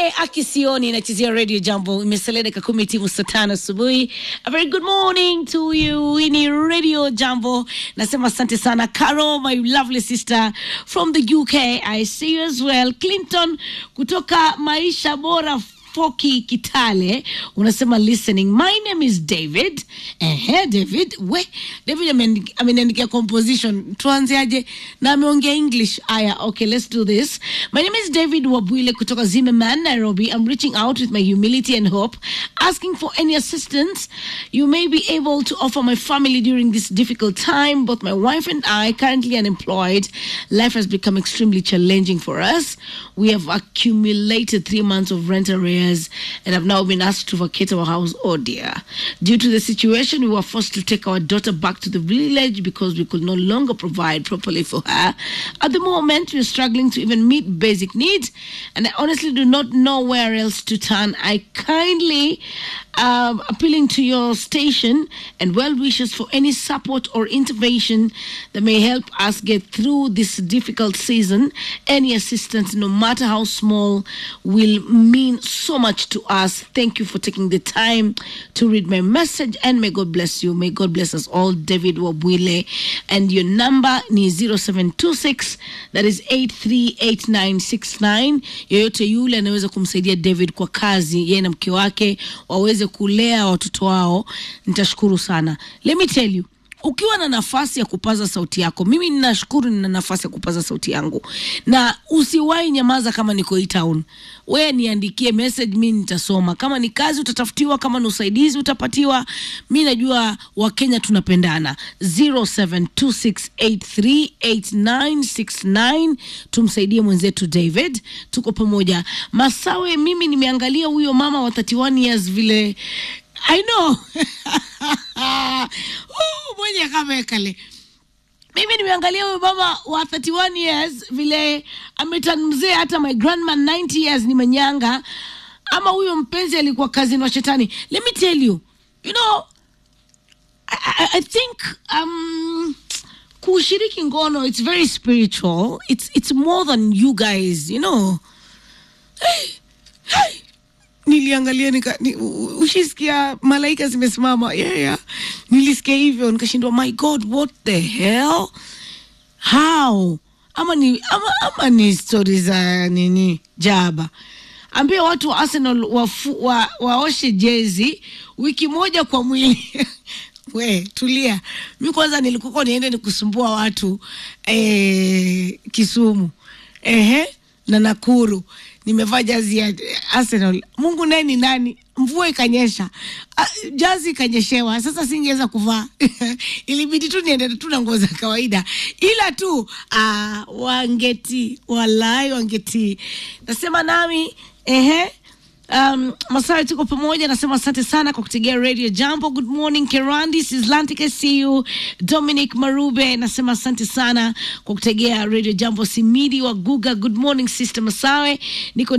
akisioni inachezea radio jambo imesalia dakika kumi timu saa tano asubuhi a very good morning to you hii ni radio jambo nasema asante sana caro my lovely sister from the uk i see you as well clinton kutoka maisha bora Foki Kitale unasema listening. My name is David. Ehe, David. We, David ameandi- ameniandikia composition. Tuanzeaje? Na ameongea English. Aya, okay, let's do this. My name is David Wabwile kutoka Zimmerman, Nairobi. I'm reaching out with my humility and hope, asking for any assistance you may be able to offer my family during this difficult time. Both my wife and I currently unemployed. Life has become extremely challenging for us. We have accumulated three months of rent arrears and have now been asked to vacate our house. Oh dear. Due to the situation, we were forced to take our daughter back to the village because we could no longer provide properly for her. At the moment, we're struggling to even meet basic needs, and I honestly do not know where else to turn. I kindly um, appealing to your station and well wishes for any support or intervention that may help us get through this difficult season. Any assistance, no matter how small, will mean so much to us. Thank you for taking the time to read my message and may God bless you. May God bless us all. David Wabwile. And your number ni 0726 that is 838969. Yoyote yule anaweza kumsaidia David kwa kazi, yeye na mke wake waweze kulea watoto wao, nitashukuru sana. Let me tell you ukiwa na nafasi ya kupaza sauti yako, mimi ninashukuru nina nafasi ya kupaza sauti yangu, na usiwahi nyamaza kama niko hii town. Wewe niandikie message, mi nitasoma. Kama ni kazi utatafutiwa, kama ni usaidizi utapatiwa. Mi najua Wakenya tunapendana. 0726838969 tumsaidie mwenzetu David, tuko pamoja. Masawe, mimi nimeangalia huyo mama wa 31 years vile I know uh, mwenye kama kale mimi nimeangalia huyu mama wa 31 years vile ametan mzee hata my grandma 90 years ni manyanga ama huyo mpenzi alikuwa kazini wa shetani let me tell you you know I, I, I think um, kushiriki ngono it's very spiritual it's, it's more than you guys you know hey, hey niliangalia nika ni, u- ushisikia malaika zimesimama yeah, yeah. nilisikia hivyo nikashindwa my god what the hell how ama ni ama, ama ni stori za nini jaba ambia watu wa arsenal wafu, wa, waoshe jezi wiki moja kwa mwili we tulia mi kwanza nilikuwa niende nikusumbua watu eh, kisumu ehe na nakuru nimevaa jazi ya arsenal mungu naye ni nani mvua ikanyesha Ah, jazi ikanyeshewa sasa singeweza kuvaa ilibidi tu niende tu na nguo za kawaida ila tu ah, wangeti walai wangeti nasema nami ehe Um, Masai tuko pamoja, nasema asante sana kwa kutegea radio jambo. Good morning Kerandi, Sislantic, I see you. Dominic Marube, nasema asante sana kwa kutegea radio jambo. Simidi wa Guga, good morning sister Masawe, niko